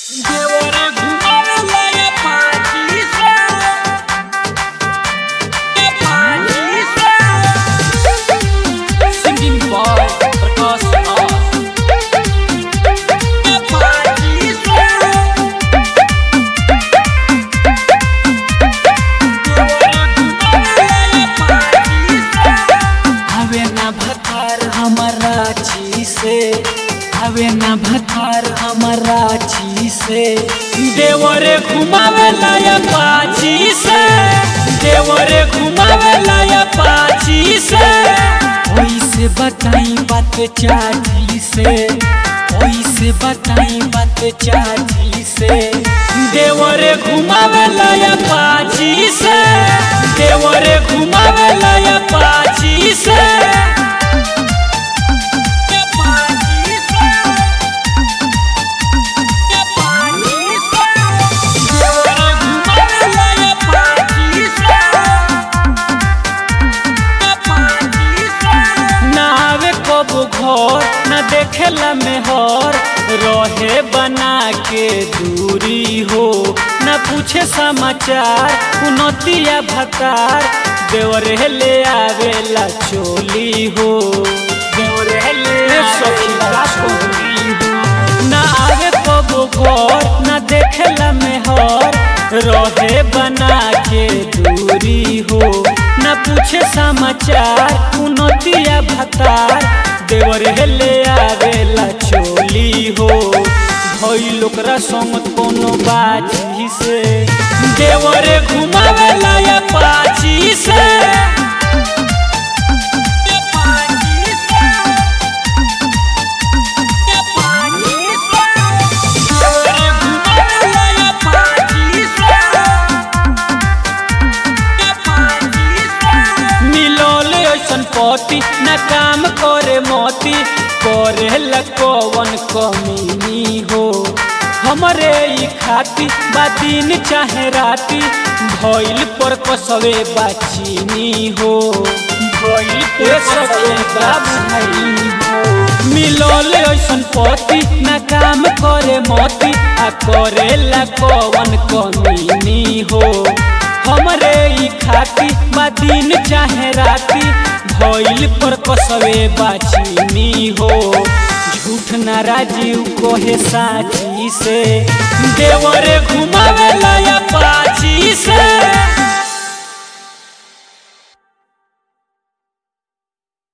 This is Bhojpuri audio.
देवरे घुमावेला ये पाची से ये पाची से सिंगिंग बॉय प्रकाश राज ये पाची से देवरे घुमावेला ये पाची से हवे ना भतार हमारा ची से हवे ना भतार हमारा ची से देवरे घुमावेला या पाची से देवरे घुमावेला या पाची से ओई से बताई बात चाची से ओई से बताई बात चाची से देवरे घुमावेला या पाची से देवरे घुमावेला या पाची से या पाची से या पाची से देवरे घुमावेला या पाची से या पाची से ना आवे कबो घर ना देखेला मेहर रहे बना के दूरी हो ना पूछे समाचार उनतिया भतार देवरे ले आवेला चोली हो देवरे ले आवेला चोली हो ना आवे कबो घर ना देखेला मेहर रहे बना के दूरी हो ना पूछे समाचार उनतिया भतार देवर हेले आवेला चोली हो भइल ओकरा संग कोनो बाजी से देवरे घुमावेला या पाची से या पाची से या पाची से देवरे घुमावेला या पाची से मिलोल ऐसन पति न काम करे मोती करे लकवन कमीनी हो हमरे ई खाती बा दिन चाहे राती भइल पर कसवे बाचीनी हो भइल पर कसवे बाचीनी हो मिलोल ऐसन पति न काम करे मोती आ करे लकवन कमीनी हो हमरे ई खाती बा दिन चाहे राती भइल पर कसवे बाचीनी हो झूठ ना राजीव कोहे साची से देवरे घुमावेला या पाची से